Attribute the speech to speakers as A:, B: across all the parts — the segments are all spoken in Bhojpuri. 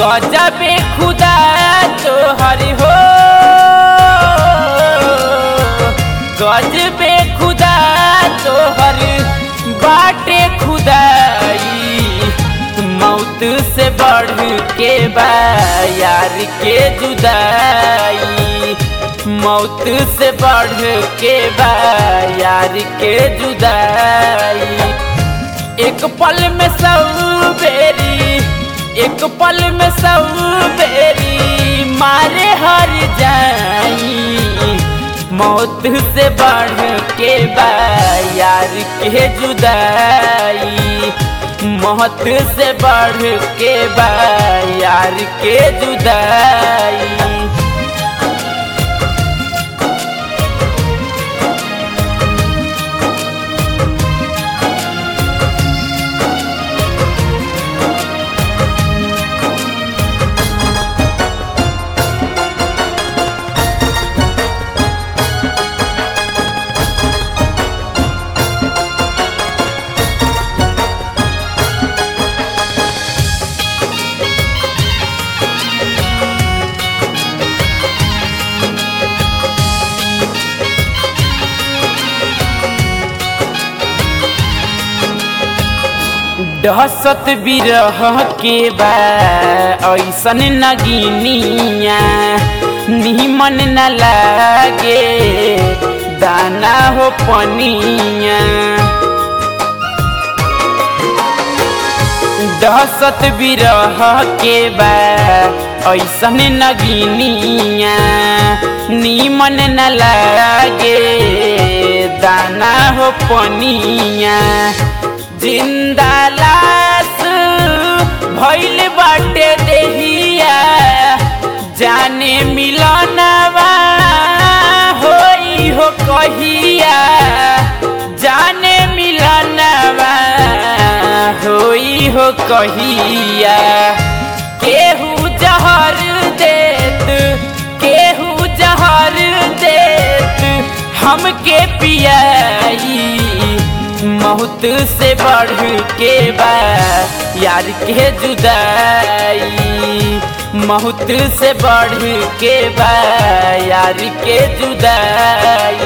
A: गजबे खुदा तो हरि हो गजबे खुदा तो हरि बाटे खुदाई मौत से बढ़ के बा यार के जुदाई मौत से बढ़ के बा यार के जुदाई एक पल में सब बेरी एक पल में सब बेरी मारे हर जाई मौत से बढ़ के बा यार के जुदाई मौत से बढ़ के बा यार के जुदाई दहसत बिरह के बा ऐसन नगिनिया निमन न लागे दाना हो पनिया दहसत बिरह के बा ऐसन नगिनिया निमन न लागे दाना हो पनिया जिंदा लाश भइल बाटे देहिया जाने मिलनवा होई हो कहिया जाने मिलनवा होई हो कहिया केहू जहर देत केहू जहर देत हमके पियाई मौत से बढ़ के बा यार के जुदाई मौत से बढ़ के बा यार के जुदाई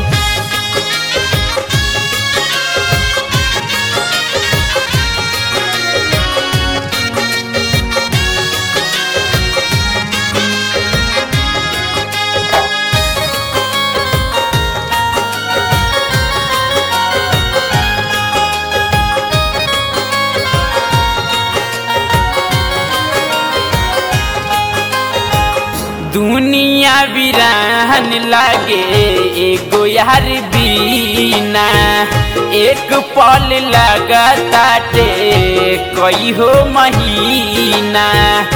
A: दुनिया वीरान लागे एगो यार बीना एक पल लगाताटे कई हो महीना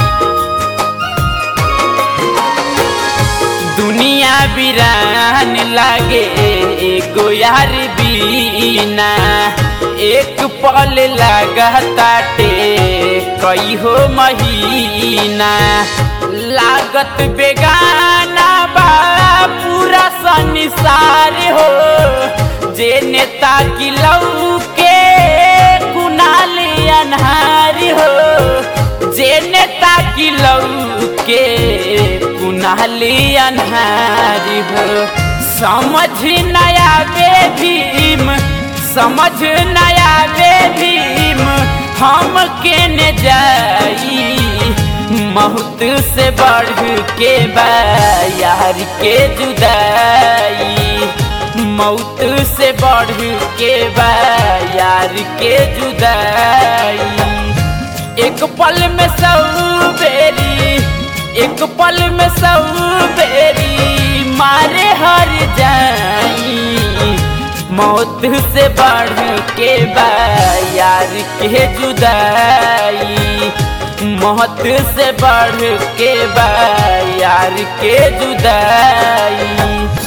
A: दुनिया वीरान लागे एगो यार बीना एक पल लगाताटे कई हो महीना लागत बेगाना बा पूरा संसार हो जे नेता की लऊ के कुनाल अनहार हो जे नेता की लऊ के कुनाल अनहार हो समझ नया बे भीम समझ नया बे भीम हम के न जाई मौत से बढ़ के बा यार के जुदाई मौत से बढ़ के बा यार के जुदाई एक पल में सब बेरी एक पल में सब बेरी मारे हर जाई मौत से बढ़ के बा यार के जुदाई मौत से बढ़ के बा यार के जुदाई